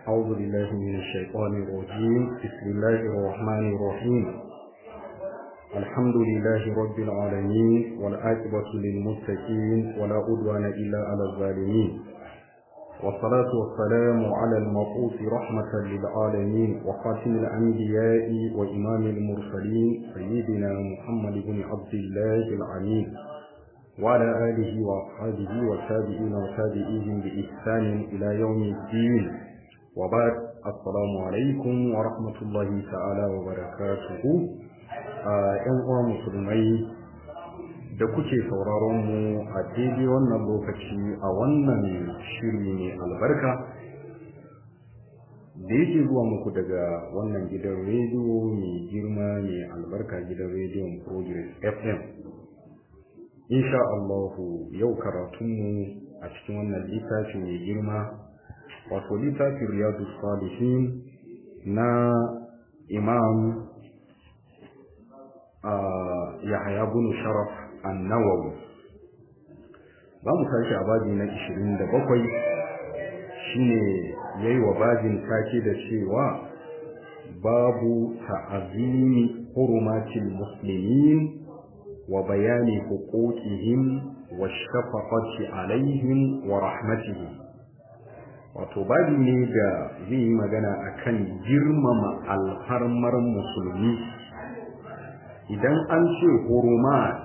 أعوذ بالله من الشيطان الرجيم بسم الله الرحمن الرحيم الحمد لله رب العالمين والعاقبة للمتقين ولا عدوان إلا على الظالمين والصلاة والسلام على المبعوث رحمة للعالمين وخاتم الأنبياء وإمام المرسلين سيدنا محمد بن عبد الله العميد وعلى آله وأصحابه والتابعين وتابعيهم بإحسان إلى يوم الدين وبعد السلام عليكم ورحمة الله تعالى وبركاته ‘yan uwa musulmai da kuke sauraron mu a daidai wannan lokaci a wannan shiri ne albarka da yake zuwa muku daga wannan gidan rediyo mai girma mai albarka gidan rediyon progress fm insha Allahu yau karatunmu a cikin wannan littafi mai girma wato littafin riyadu salihin na imam yahaya bin sharaf annawawi za mu tashi a babi na 27 shine yayi wa babin take da cewa babu ta'azimi hurumatil muslimin wa bayani huquqihim wa shafaqati alaihim wa rahmatihim wato babi ne da zai yi magana akan girmama alfarmar musulmi idan an ce hurumat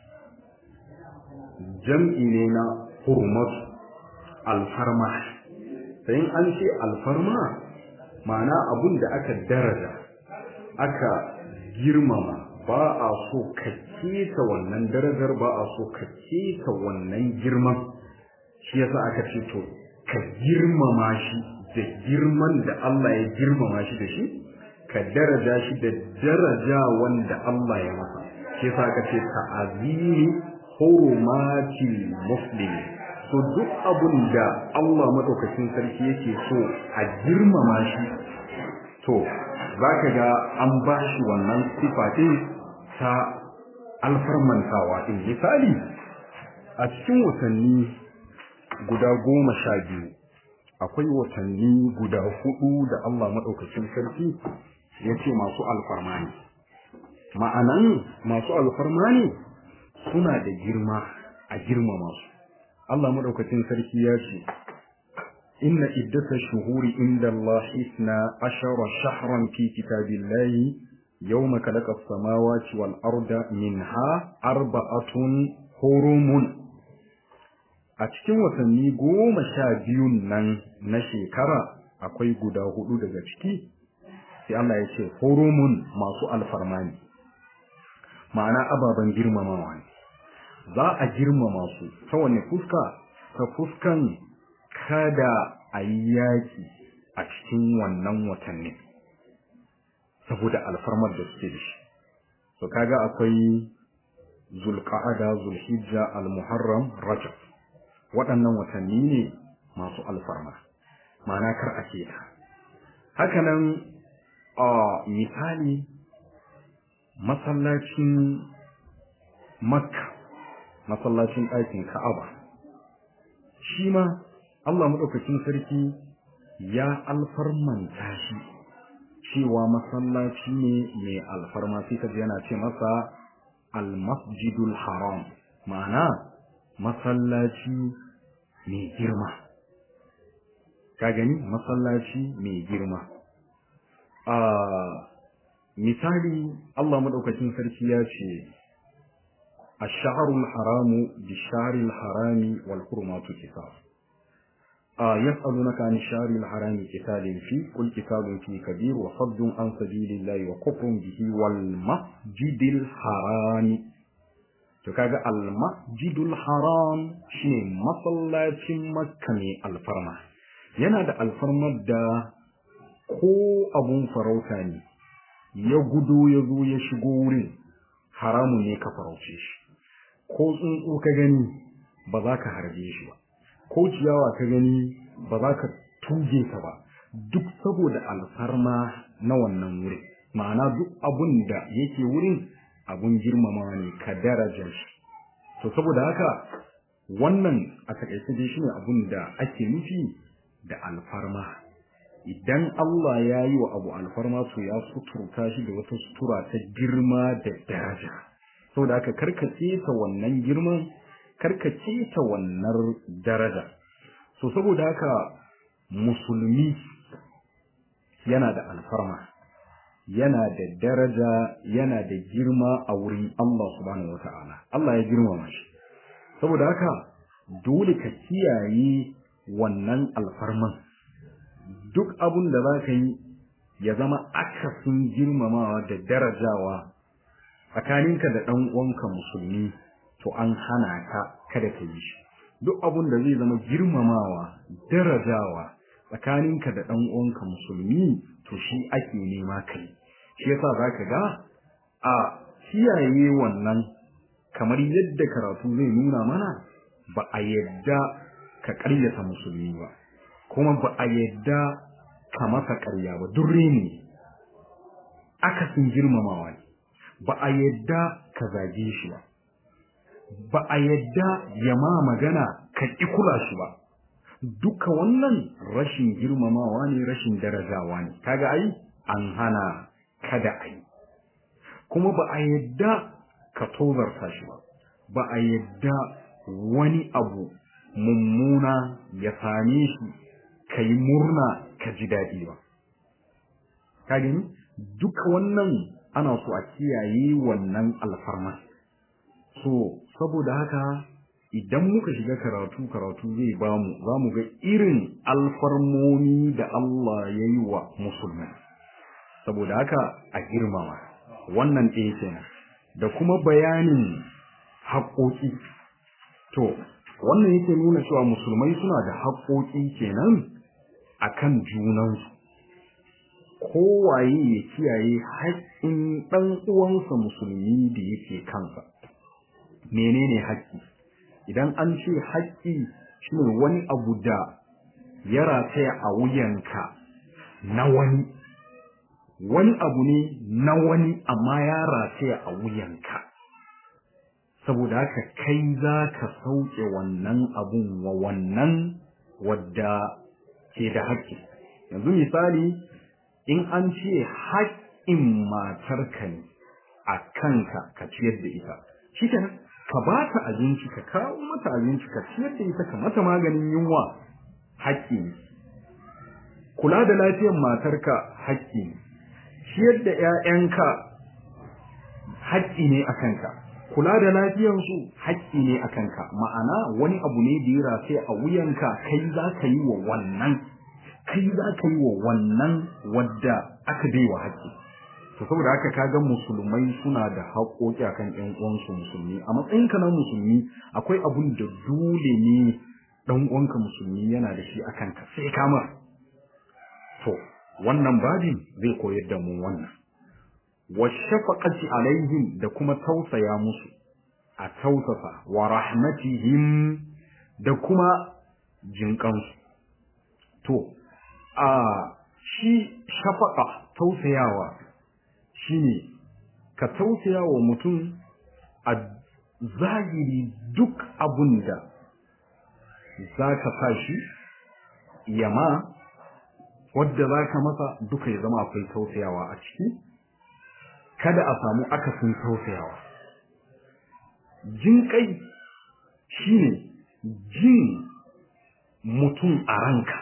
jam'i ne na hurumat alfarma sai an ce alfarma ma'ana abun da aka daraja aka girmama ba a so ka keta wannan darajar ba a so ka keta wannan girman shi yasa aka ce to ka girmama shi da girman da Allah ya girmama shi da shi ka daraja shi da daraja wanda Allah ya masa shi yasa aka ce ta'azimi hurumatil muslimi so duk abun da Allah madaukakin sarki yake so a girmama shi to zaka ga an ba shi wannan sifa din ta alfarmantawa din misali a cikin watanni guda goma sha biyu akwai watanni guda hudu da Allah madaukakin sarki ya ce masu alfarma ne ma'anan masu alfarma ne suna da girma a girmama su Allah madaukakin sarki ya ce inna iddata shuhuri inda Allah isna ashara shahran fi kitabillahi yawma khalaqa as-samawati wal arda minha arba'atun hurumun a cikin watanni goma sha biyun nan na shekara akwai guda hudu daga ciki sai Allah ya ce hurumun masu alfarma ne ma'ana ababen girmamawa ne za a girmama su ta wani fuska ta fuskan kada a yi yaƙi a cikin wannan watanni saboda alfarmar da suke da shi so kaga akwai zulqa'ada zulhijja almuharram rajab waɗannan watanni ne masu alfarma ma'ana kar a ta hakanan a misali masallacin makka masallacin ɗakin ka'aba shi ma Allah maɗaukacin sarki ya alfarmanta shi cewa masallaci ne mai alfarma sai ka yana ce masa almasjidul haram ma'ana masallaci mai girma ka gani masallaci mai girma a misali Allah madaukakin sarki ya ce ash-shahrul haramu bi-shahril harami wal hurumatu qisas a yas'alunaka an shahril harami qitalin fi qul qitalun fi kabir wa saddun an sabilillahi wa kufrun bihi wal masjidil harami to kaga al masjidul haram shine masallacin makka ne alfarma yana da alfarmar da ko abun farauta ne ya gudo ya zo ya shigo wurin haramun ne ka farauce shi ko tsuntsu ka gani ba za ka harbe shi ba ko ciyawa ka gani ba za ka tuge ta ba duk saboda alfarma na wannan wurin ma'ana duk abun da yake wurin abun girmamawa ne ka daraja shi to saboda haka wannan a takaice dai shine abun da ake nufi da alfarma idan Allah ya yi wa abu alfarma to ya suturta shi da wata sutura ta girma da daraja saboda haka karkace ta wannan girman karkace ta wannan daraja so saboda haka musulmi yana da alfarma yana da daraja yana da girma a wurin Allah subhanahu wata'ala Allah ya girmama shi saboda haka dole ka kiyaye wannan alfarman duk abun da za ka yi ya zama akasin girmamawa da darajawa tsakaninka da ɗan uwanka musulmi to an hana ka kada ka yi shi duk abun da zai zama girmamawa darajawa tsakaninka da ɗan uwanka musulmi to shi ake nema kai shi yasa zaka ga a kiyaye wannan kamar yadda karatu zai nuna mana ba a yadda ka ƙaryata musulmi ba kuma ba a yadda ka masa ƙarya ba durre ne akasin girmamawa ne ba a yadda ka zage shi ba ba a yadda ya ma magana ka ƙi kula shi ba duka wannan rashin girmamawa ne rashin darajawa ne kaga ai an hana kada ai kuma ba a yadda ka tozarta shi ba ba a yadda wani abu mummuna ya same shi ka yi murna ka ji daɗi ba ka gani duka wannan ana so a kiyaye wannan alfarma so saboda haka idan muka shiga karatu karatu zai bamu za mu ga irin alfarmomi da Allah ya yi wa musulmi saboda haka a girmama wannan ɗaya kenan da kuma bayanin haƙoƙi to wannan yake nuna cewa musulmai suna da haƙoƙi kenan akan junansu kowaye ya kiyaye haƙƙin ɗan uwansa musulmi da yake kansa menene haƙƙi idan an ce haƙƙi shine wani abu da ya rataya a wuyanka na wani wani abu ne na wani amma ya rataya a wuyanka saboda haka kai za ka sauke wannan abun wa wannan wadda ke da haƙƙi yanzu misali in an ce haƙƙin matarka ne a kanka ka ciyar da ita shi ka ba ta abinci ka kawo mata abinci ka ciyar da ita ka mata maganin yunwa haƙƙi ne kula da lafiyar matarka haƙƙi ne ciyar da ƴaƴanka haƙƙi ne a kanka kula da lafiyarsu haƙƙi ne a kanka ma'ana wani abu ne da ya rafe a wuyanka kai za ka yi wa wannan kai za ka yi wa wannan wadda aka bai wa haƙƙi to saboda haka kaga musulmai suna da haƙoƙi akan ƴan uwansu musulmi a matsayin ka na musulmi akwai abun da dole ne dan uwanka musulmi yana da shi akan ka sai ka mar to wannan babin zai koyar da mu wannan wa shafaqati alaihim da kuma tausaya musu a tausasa wa rahmatihim da kuma jinkansu to a shi shafaqa tausayawa shine ka tausaya wa mutum a zahiri duk abun da za ka sa shi yama wadda za ka masa duka ya zama akwai tausayawa a ciki kada a samu akasin tausayawa jin kai shine jin mutum a ranka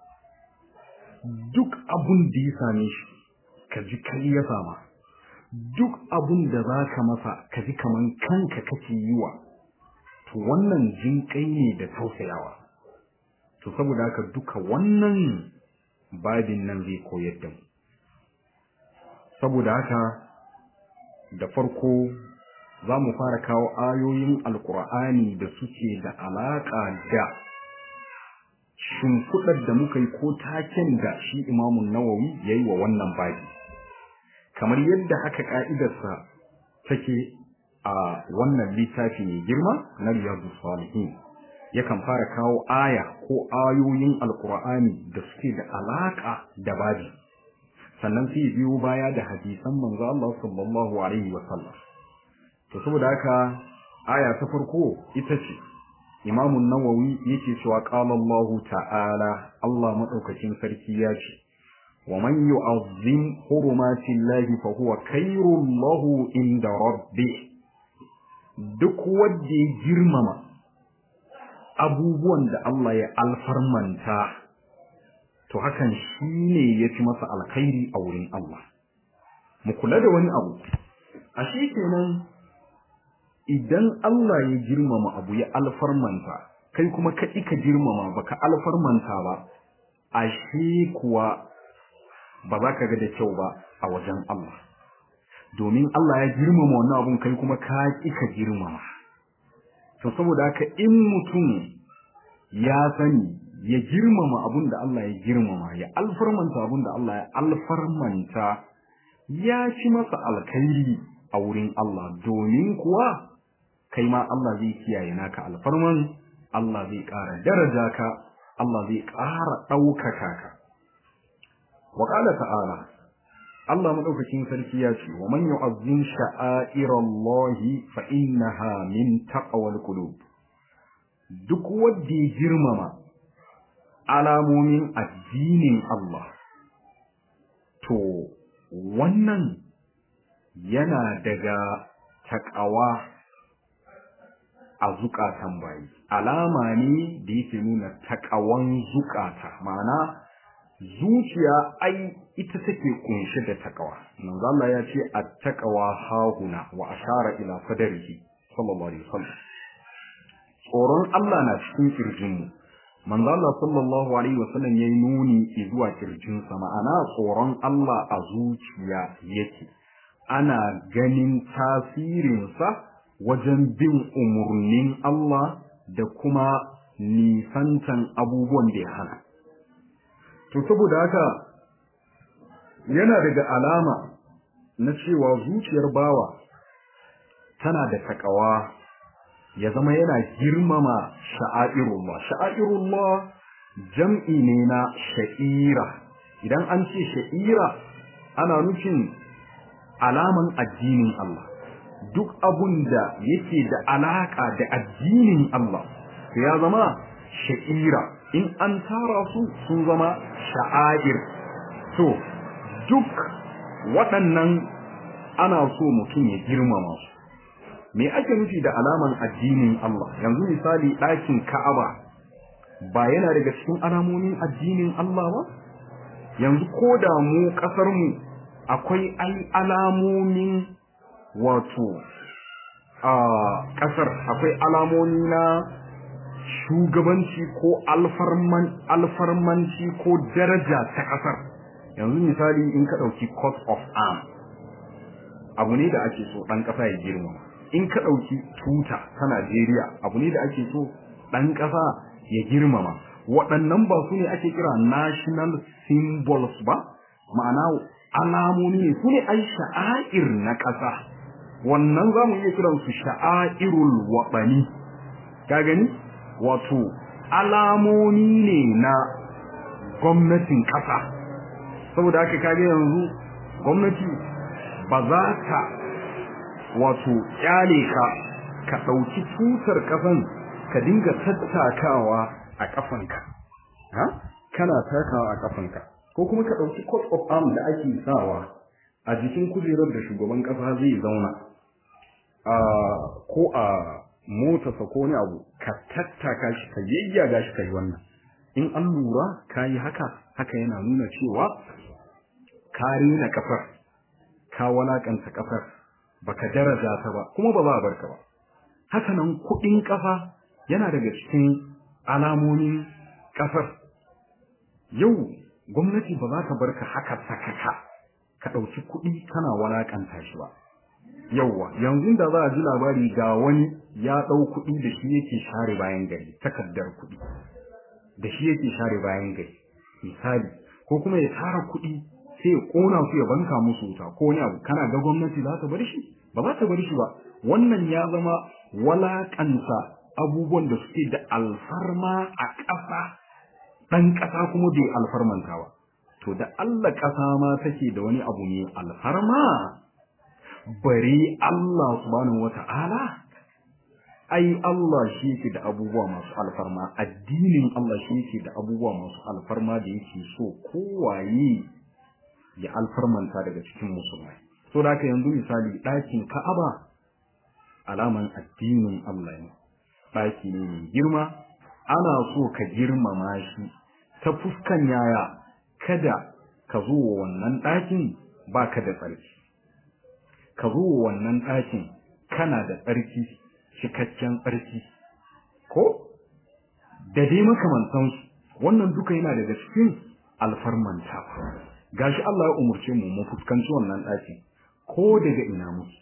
duk abun da ya same shi ka ji kai ya sama duk abun da za ka masa ka ji kaman kanka kake yi wa to wannan jin kai ne da tausayawa to saboda haka duka wannan babin nan zai koyar da mu saboda haka da farko za mu fara kawo ayoyin alkur'ani da suke da alaƙa da shimfiɗar da muka yi ko taken da shi imamun nawawi ya yi wa wannan babi kamar yadda haka ƙa'idarsa take a wannan littafi mai girma na riyadu salihin yakan fara kawo aya ko ayoyin alkur'ani da suke da alaƙa da babi sannan sai biyo baya da hadisan manzo Allah sallallahu alaihi wa sallam to saboda haka aya ta farko ita ce Imam Nawawi yake cewa qala Allah ta'ala Allah madaukakin sarki ya ce wa man yu'azzim hurumatillahi fa huwa khairul lahu inda rabbih duk wanda ya girmama abubuwan da Allah ya alfarmanta to hakan shine yafi masa alkhairi a wurin Allah mu kula da wani abu ashe kenan idan Allah ya girmama abu ya alfarmanta kai kuma ka ka girmama baka alfarmanta ba ashe kuwa ba za ka ga da kyau ba a wajen Allah domin Allah ya girmama wannan abun kai kuma ka ka girmama to saboda haka in mutum ya sani ya girmama abun da Allah ya girmama ya alfarmanta abun da Allah ya alfarmanta ya ci masa alkhairi a wurin Allah domin kuwa kai ma Allah zai kiyaye naka alfarman Allah zai ƙara daraja ka Allah zai ƙara ɗaukaka ka wa qala ta'ala Allah madaukakin sarki ya ce wa man yu'azzim sha'airallahi fa innaha min taqwal qulub duk wanda ya girmama alamomin addinin Allah to wannan yana daga takawa a zukatan bayi alama ne da yake nuna takawan zukata ma'ana zuciya ai ita take kunshe da takawa manzo Allah ya ce at-taqwa hahuna wa ashara ila fadarihi sallallahu alaihi wasallam tsoron Allah na cikin kirjin mu manzo Allah sallallahu alaihi wasallam yayi nuni zuwa kirjin sa ma'ana tsoron Allah a zuciya yake ana ganin tasirin sa wajen bin umurnin Allah da kuma nisantan abubuwan da ya hana to saboda haka yana daga alama na cewa zuciyar bawa tana da takawa ya zama yana girmama sha'airullah sha'airullah jam'i ne na sha'ira idan an ce sha'ira ana nufin alaman addinin Allah duk abun da yake da alaka da addinin Allah ya zama sha'ira in an tara su sun zama sha'air to duk waɗannan ana so mutum ya girmama su me ake nufi da alaman addinin Allah yanzu misali ɗakin Ka'aba ba yana daga cikin alamomin addinin Allah ba yanzu ko da mu ƙasar mu akwai ai alamomin wato a ƙasar akwai alamomi na shugabanci ko alfarman alfarmanci ko daraja ta ƙasar yanzu misali in ka ɗauki court of arm abu ne da ake so ɗan ƙasa ya girmama in ka ɗauki tuta ta Najeriya abu ne da ake so ɗan ƙasa ya girmama waɗannan ba su ne ake kira national symbols ba ma'ana alamomi ne su ne ai sha'air na ƙasa wannan za mu iya kiran su sha'airul waɓani ka gani wato alamomi ne na gwamnatin ƙasa saboda haka kage yanzu gwamnati ba za ta wato kyale ka ka ɗauki tutar ƙasan ka dinga tattakawa a ƙafanka ha kana takawa a ƙafanka ko kuma ka ɗauki coat of arm da ake sawa a jikin kujerar da shugaban ƙasa zai zauna a ko a motarsa ko wani abu ka tattaka shi ka yayyaga shi ka yi wannan in an lura ka yi haka haka yana nuna cewa ka rena ƙasar ka walakanta ƙasar baka daraja ta ba kuma ba za a barka ba haka nan kuɗin ƙasa yana daga cikin alamomin ƙasar yau gwamnati ba za ta barka haka sakaka ka ɗauki kuɗi kana walakanta shi ba yauwa yanzu da za a ji labari ga wani ya ɗau kuɗi da shi yake share bayan gari takardar kuɗi da shi yake share bayan gari misali ko kuma ya tara kuɗi sai ya kona su ya banka musu wuta ko wani abu kana ga gwamnati za ta bar shi ba za ta bar shi ba wannan ya zama walakanta abubuwan da suke da alfarma a ƙasa ɗan ƙasa kuma bai alfarmanta ba to da Allah ƙasa ma take da wani abu ne alfarma bare Allah subhanahu wata'ala ai Allah shi yake da abubuwa masu alfarma addinin Allah shi yake da abubuwa masu alfarma da yake so kowaye ya alfarmanta daga cikin musulmai so da yanzu misali ɗakin ka'aba alaman addinin Allah ne ɗaki ne mai girma ana so ka girmama shi ta fuskan yaya kada ka zo wa wannan ɗakin baka da tsarki ka zo wa wannan ɗakin kana da tsarki cikakken tsarki ko da dai makamantansu wannan duka yana daga cikin alfarmanta gashi Allah ya umurce mu mu fuskanci wannan ɗakin ko daga ina muke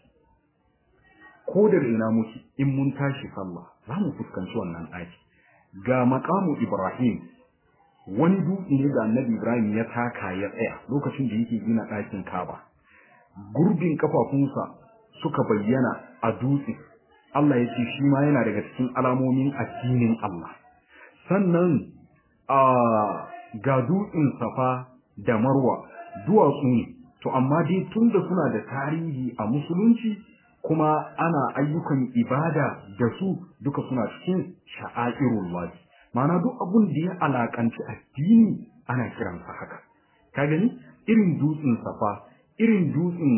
ko daga ina muke in mun tashi sallah za mu fuskanci wannan ɗaki ga maqamu Ibrahim wani dutse ne da Annabi Ibrahim ya taka ya tsaya lokacin da yake gina ɗakin Kaaba gurbin kafafunsa suka bayyana a dutse Allah ya ce shi ma yana daga cikin alamomin addinin Allah sannan a ga dutsen Safa da Marwa duwatsu ne to amma dai tunda suna da tarihi a musulunci kuma ana ayyukan ibada da su duka suna cikin sha'airullah ma'ana duk abun da ya alakanci addini ana kiransa haka ka gani irin dutsen safa irin dutsen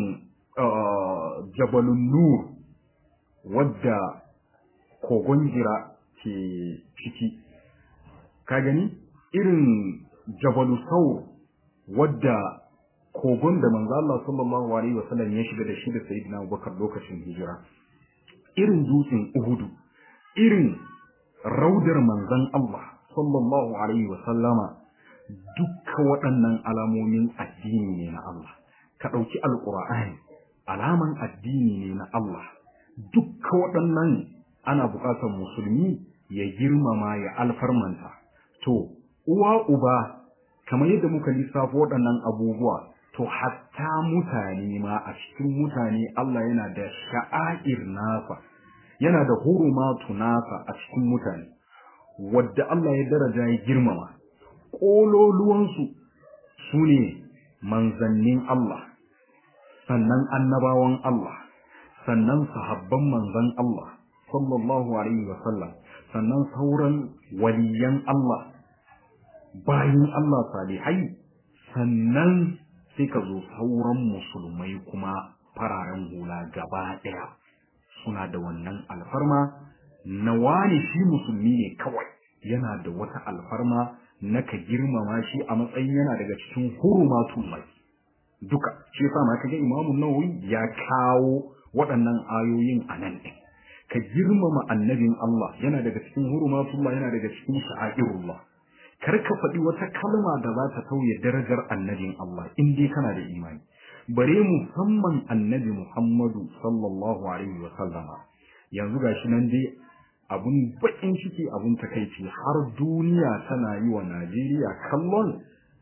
jabalun nur wadda kogon jira ke ciki ka gani irin jabalu saur wadda kogon da manzo Allah sallallahu alaihi wasallam ya shiga da shi da sayyidina Abubakar lokacin hijira irin dutsen Uhud irin raudar manzon Allah sallallahu alaihi wasallama dukkan waɗannan alamomin addini ne na Allah ka ɗauki alƙur'ani alaman addini ne na Allah dukkan waɗannan ana buƙatar musulmi ya girmama ya alfarmanta to uwa uba kamar yadda muka lissafo waɗannan abubuwa to hatta mutane ma a cikin mutane Allah yana da sha'air nasa yana da hurumatu nasa a cikin mutane wadda Allah ya daraja ya girmama ƙololuwansu su ne manzannin Allah sannan annabawan Allah sannan sahabban manzan Allah sallallahu alaihi wasallam sannan sauran waliyan Allah bayan Allah salihai sannan sai ka zo sauran musulmai kuma fararen hula gaba ɗaya suna da wannan alfarma na wani shi musulmi ne kawai yana da wata alfarma na ka girmama shi a matsayin yana daga cikin hurumatun mai duka shi yasa ma kaga imamu nawawi ya kawo waɗannan ayoyin a nan ɗin ka girmama annabin Allah yana daga cikin hurumatullah yana daga cikin sha'airullah kar ka faɗi wata kalma da za ta tauye darajar annabin Allah in dai kana da imani bare musamman annabi Muhammadu sallallahu alaihi wa sallama yanzu gashi nan dai abun bakin ciki abun takaici har duniya tana yi wa Najeriya kallon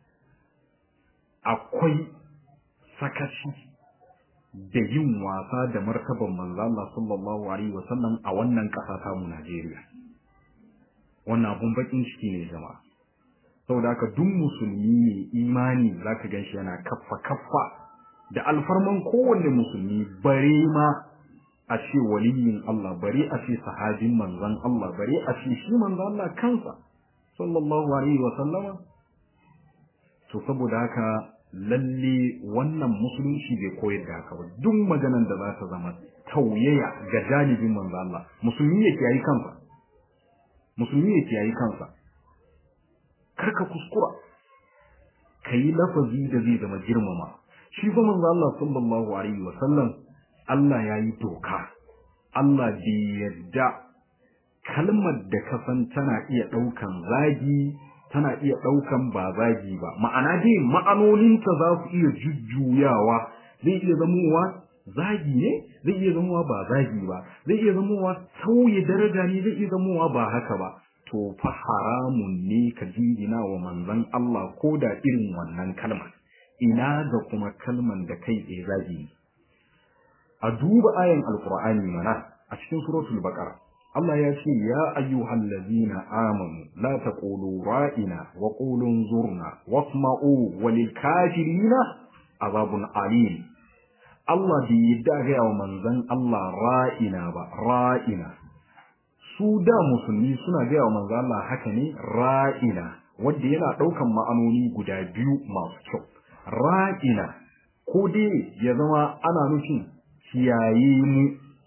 akwai sakaci da yin wasa da martaban manzo Allah sallallahu alaihi wa sallam a wannan ƙasa ta mu Najeriya wannan abun bakin ciki ne jama'a saboda haka duk musulmi ne imani zaka ganshi yana kaffa kaffa da alfarman kowanne musulmi bare ma a ce waliyin Allah bare a ce sahabin manzon Allah bare a ce shi manzon Allah kansa sallallahu alaihi wa sallama to saboda haka lalle wannan musulunci bai koyar da haka ba duk maganan da za ta zama tauyaya ga janibin manzon Allah musulmi yake yayi kansa musulmi yake yayi kansa karka kuskura kayi lafazi da zai zama girmama shi fa manzo Allah sallallahu alaihi wa sallam Allah yayi doka Allah bai yadda kalmar da ka san tana iya daukan zagi tana iya daukan ba zagi ba ma'ana dai ma'anoninta za su iya jujjuyawa zai iya zamowa zagi ne zai iya zamowa ba zagi ba zai iya zamowa sauye daraja ne zai iya zamowa ba haka ba to fa haramun ne ka jingina wa manzon Allah ko da irin wannan kalmar ina ga kuma kalman da kai tsaye zagi a duba ayan alqur'ani mana a cikin suratul baqara Allah ya ce ya ayyuhal ladzina amanu la taqulu ra'ina wa qulu zurna wasma'u walil kafirina azabun alim Allah bai yadda ga wa manzon Allah ra'ina ba ra'ina su da musulmi suna gaya wa manzo Allah haka ne ra'ina wanda yana daukan ma'anoni guda biyu masu kyau ra'ina ko dai ya zama ana nufin kiyaye mu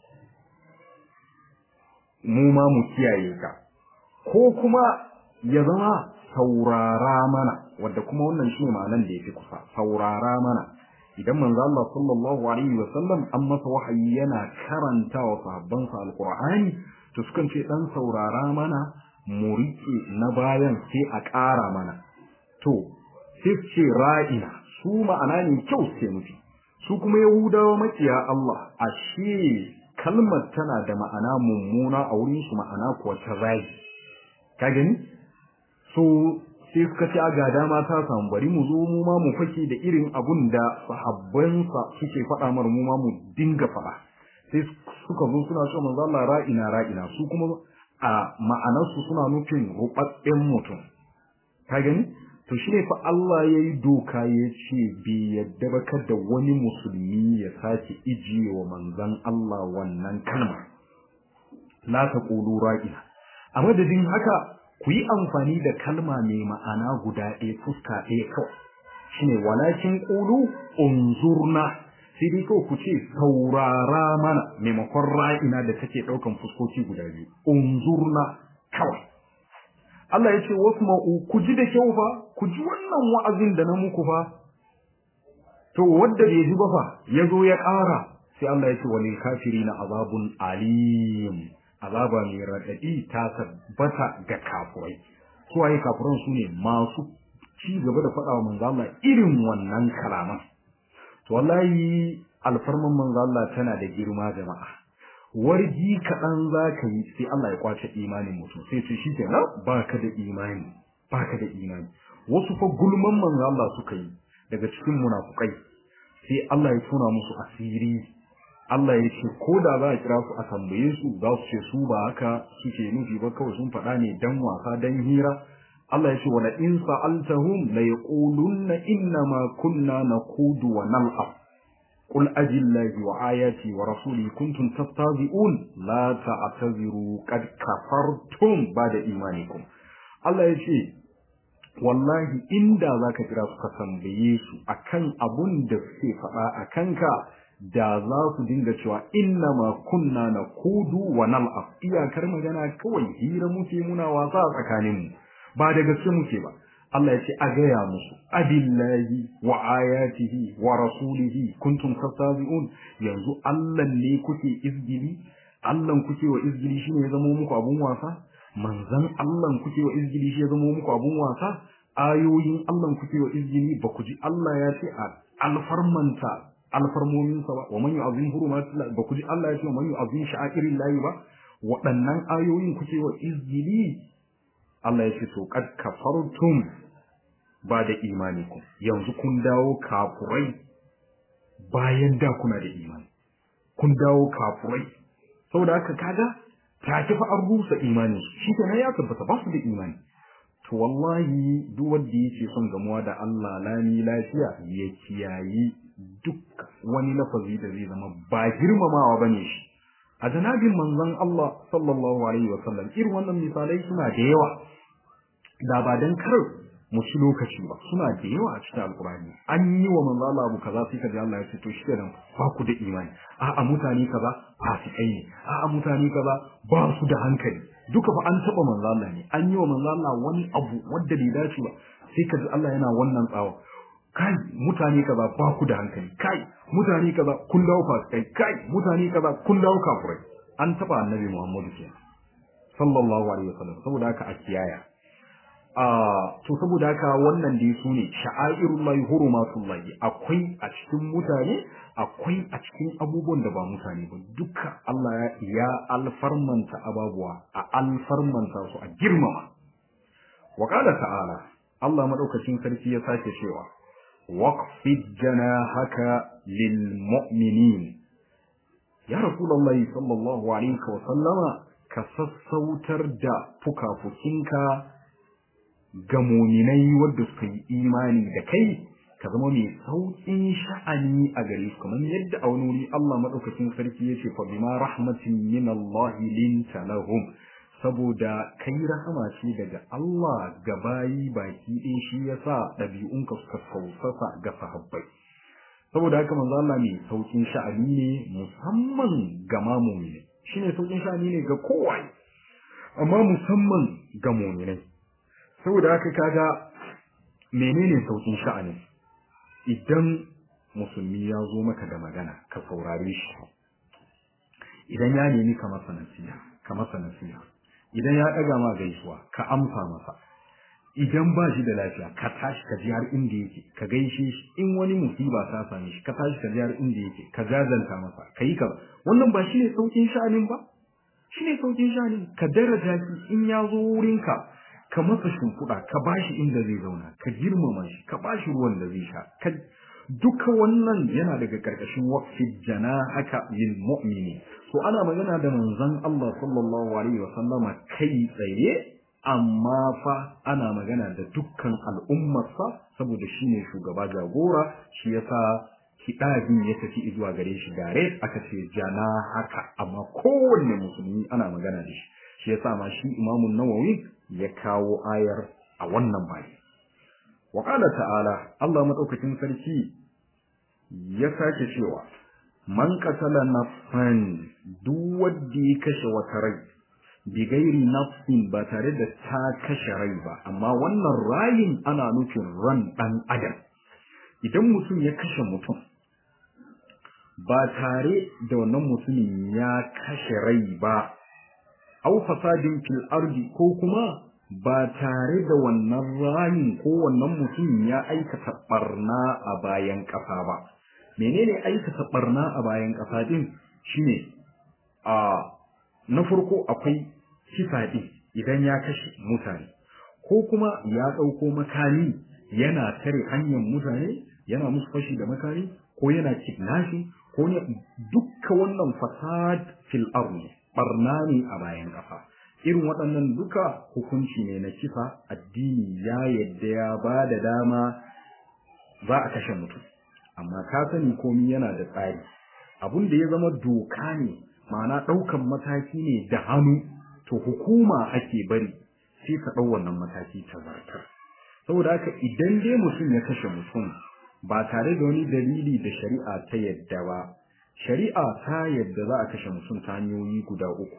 mu ma mu kiyaye ka ko kuma ya zama saurara mana wadda kuma wannan shi ne ma'anan da ya fi kusa saurara mana idan manzo Allah sallallahu alaihi wa sallam an masa wahayi yana karanta wa sahabbansa alqur'ani to sukan ce dan saurara mana mu rike na bayan sai a ƙara mana to sai ce ra'ina su ma'ana ne kyau sai nufi su kuma yahudawa makiya Allah ashe kalmar tana da ma'ana mummuna a wurin su ma'ana kuwa ta zagi ka gani so sai suka ce ga dama ta samu bari mu zo mu ma mu fake da irin abun da sahabbansa suke faɗa mar mu ma mu dinga faɗa sai suka zo suna cewa manzo Allah ra'ina ra'ina su kuma a ma'anarsu suna nufin rubabben mutum ka gani to shi ne fa Allah ya yi doka ya ce bai yadda ba kada wani musulmi ya sake ijiye wa manzon Allah wannan kalma la taqulu ra'ina a madadin haka ku yi amfani da kalma mai ma'ana guda ɗaya fuska ɗaya kawai shine walakin qulu unzurna sai dai kawai ku ce saurara mana maimakon ra'ina da take ɗaukan fuskoki guda biyu unzurna kawai Allah ya ce wasu ma'u ku ji da kyau fa ku ji wannan wa'azin da na muku fa to wanda bai ji ba fa ya zo ya ƙara sai Allah ya ce walil kafirina azabun alim azaba mai raɗaɗi ta tabbata ga kafurai su waye kafuran su ne masu ci gaba da faɗa wa manzo Allah irin wannan kalaman to wallahi alfarman manzo Allah tana da girma jama'a warji kaɗan za ka yi sai Allah ya kwace imanin mutum sai ce shi kenan baka da imani baka da imani wasu fa gulman manzo Allah suka yi daga cikin munafukai sai Allah ya tuna musu asiri Allah ya ce ko da za a kira su a tambaye su za su ce su ba haka suke nufi ba kawai sun faɗa ne dan wasa dan hira Allah ya ce wala in sa'altahum la yaqulunna inna ma kunna naqudu wa nal'ab قل أجل الله وآياتي ورسولي كنتم تستهزئون لا تعتذروا قد كفرتم بعد إيمانكم الله يشي wallahi inda zaka kira su ka tambaye su akan abun da suke faɗa a kanka da za su dinga cewa inna ma kunna na kudu wa nal'af iyakar magana kawai hira muke muna wasa a tsakaninmu ba da gaske muke ba Allah ya ce a gaya musu abillahi wa ayatihi wa rasulihi kuntum tastazi'un yanzu Allah ne kuke izgili Allah kuke wa izgili shine ya zama muku abun wasa manzan Allah kuke wa izgili shi ya zama muku abun wasa ayoyin Allah kuke wa izgili ba ku ji Allah ya ce a alfarmanta alfarmominsa ba wa man yu'azzim hurumatillah ba ku ji Allah ya ce wa man yu'azzim sha'airillahi ba waɗannan ayoyin kuke wa izgili Allah ya ce to kad kafartum ba da imanikum yanzu kun dawo kafurai bayan da kuna da imani kun dawo kafurai saboda haka kaga ta kifa an rusa imani shi kenan ya tabbata ba su da imani to wallahi duk wanda yake son gamuwa da Allah lami lafiya ya kiyayi duk wani lafazi da zai zama ba girmamawa bane shi a janabin manzon Allah sallallahu alaihi wasallam irin wannan misalai suna da yawa da ba dan kar mu ci lokaci ba suna da yawa a cikin alkurani an yi wa manzo Allah abu kaza sai kaji Allah ya ce to shi kenan ba ku da imani a a mutane kaza fasikai ne a a mutane kaza ba su da hankali duka fa an taba manzo Allah ne an yi wa manzo Allah wani abu wanda bai dace ba sai kaji Allah yana wannan tsawa kai mutane kaza ba ku da hankali kai mutane kaza kun dawo fasikai kai mutane kaza kun dawo kafurai an taba annabi Muhammadu kenan sallallahu alaihi wasallam saboda haka a kiyaya to saboda haka wannan dai su ne sha'airullahi hurumatullahi akwai a cikin mutane akwai a cikin abubuwan da ba mutane ba duka Allah ya alfarmanta ababuwa a alfarmanta su a girmama wa qala ta'ala Allah madaukakin sarki ya sake cewa waqfid janahaka lil mu'minin ya rasulullahi sallallahu alaihi wa sallama ka sassautar da fukafukinka ga muminai wadda suka yi imani da kai ka zama mai sauƙin sha'ani a gare su kamar yadda a wani wuri Allah madaukakin sarki yace fa bima rahmatin min Allah linta lahum saboda kai rahama ce daga Allah ga bayi baki ɗaya shi yasa ɗabi'unka suka sausasa ga sahabbai saboda haka manzo Allah mai saukin sha'ani ne musamman ga mamumi shine saukin sha'ani ne ga kowa amma musamman ga mu'minai saboda haka kaga menene saukin sha'ani idan musulmi ya zo maka da magana ka saurare shi idan ya nemi ka masa nasiha ka masa nasiha idan ya ɗaga ma gaisuwa ka amsa masa idan ba shi da lafiya ka tashi ka ji har inda yake ka gaishe shi in wani musiba ta same shi ka tashi ka ji har inda yake ka jazanta masa ka yi ka wannan ba shine saukin sha'anin ba shine saukin sha'anin ka daraja shi in ya zo wurinka ka masa shimfiɗa ka ba shi inda zai zauna ka girmama shi ka ba shi ruwan da zai sha ka duka wannan yana daga karkashin waqfi jana haka lil mu'mini so ana magana da manzon Allah sallallahu alaihi wasallama kai tsaye amma fa ana magana da dukkan al'ummarsa saboda shi ne shugaba jagora shi yasa kiɗabin ya tafi zuwa gare shi gare aka ce jana haka amma kowanne musulmi ana magana da shi shi yasa ma shi imamun nawawi ya kawo ayar a wannan bayi wa ta'ala Allah madaukakin sarki ya sake cewa man qatala nafsan duk wanda ya kashe wata rai bigairi nafsin ba tare da ta kashe rai ba amma wannan rayin ana nufin ran dan adam idan mutum ya kashe mutum ba tare da wannan mutumin ya kashe rai ba au fasadin fil ardi ko kuma ba tare da wannan rayin ko wannan mutumin ya aikata barna a bayan ƙasa ba menene aikata barna a bayan ƙasa din shine a na farko akwai kisa ɗin idan ya kashe mutane ko kuma ya ɗauko makami yana tare hanyar mutane yana musu fashi da makami ko yana kidnashi ko ne dukka wannan fasad fil ardi barna ne a bayan ƙasa irin waɗannan duka hukunci ne na kisa addini ya yadda ya ba da dama za a kashe mutum amma ka sani komi yana da tsari abun da ya zama doka ne ma'ana ɗaukan mataki ne da hannu to hukuma ake bari sai ta ɗau wannan mataki ta zartar saboda haka idan dai mutum ya kashe mutum ba tare da wani dalili da shari'a ta yadda ba shari'a ta yadda za a kashe mutum ta hanyoyi guda uku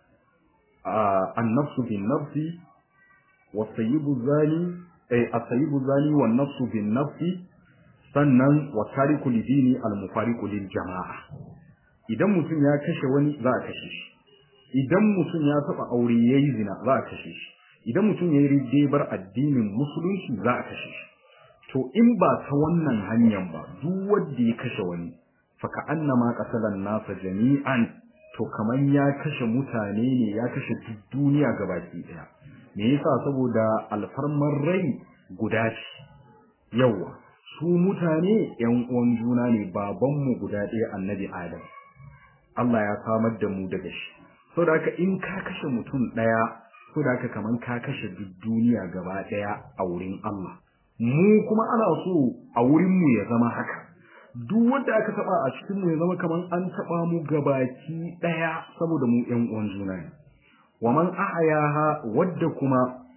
annafsu bin nafsi wa sayyibu zani eh asayibu zani wa nafsu bin nafsi sannan wa tariku lidini al mufariqu lil jama'a idan mutum ya kashe wani za a kashe shi idan mutum ya taba aure yayi zina za a kashe shi idan mutum yayi riddebar addinin musulunci za a kashe shi to in ba ta wannan hanyar ba duk wanda ya kashe wani fa ka annama qasalan nasa jami'an to kaman ya kashe mutane ne ya kashe duk duniya gabaki daya me yasa saboda alfarmar rai guda ce yawa su mutane yan uwan juna ne babanmu guda ɗaya annabi adam Allah ya samar da mu daga shi saboda haka in ka kashe mutum ɗaya saboda haka kaman ka kashe duk duniya gaba ɗaya a wurin Allah mu kuma ana so a wurin mu ya zama haka duk wanda aka taba a cikin mu ya zama kaman an taba mu gabaki ɗaya saboda mu ƴan uwan juna ne wa man ahyaha wadda kuma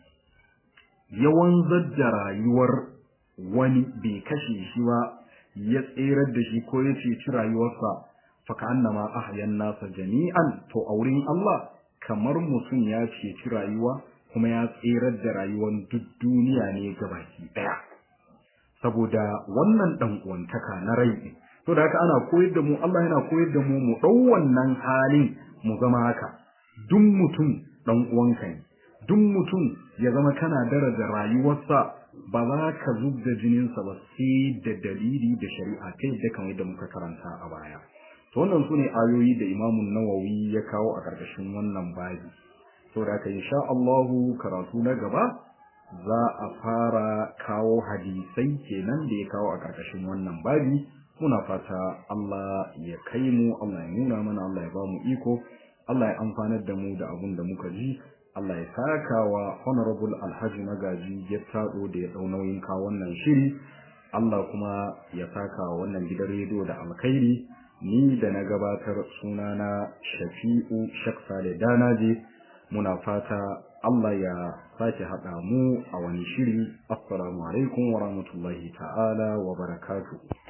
ya wanzar da rayuwar wani bai kashe shi ba ya tserar da shi ko ya ceci rayuwarsa faka annama ahyan nasa jami'an to a wurin Allah kamar mutum ya ceci rayuwa kuma ya tserar da rayuwar duk duniya ne gabaki daya saboda wannan dan uwantaka na rai to da haka ana koyar da mu Allah yana koyar da mu mu dau wannan halin mu zama haka duk mutum dan uwanka ne duk mutum ya zama kana daraja rayuwarsa ba za ka zubda jininsa ba sai da dalili da shari'a ta yadda kamar yadda muka karanta a baya to wannan su ne ayoyi da Imam Nawawi ya kawo a ƙarƙashin wannan babi saboda haka insha Allah karatu na gaba za a fara kawo hadisai kenan da ya kawo a ƙarƙashin wannan babi muna fata Allah ya kai mu Allah ya nuna mana Allah ya ba mu iko Allah ya amfanar da mu da abun da muka ji Allah ya saka wa honorable alhaji magaji ya tado da ya dau nauyin kawo wannan shiri Allah kuma ya saka wa wannan gidan rediyo da alkhairi ni da na gabatar sunana Shafi'u Shaksa da Danaje muna fata Allah ya sake haɗa mu a wani shiri assalamu alaikum wa rahmatullahi ta'ala wa barakatuh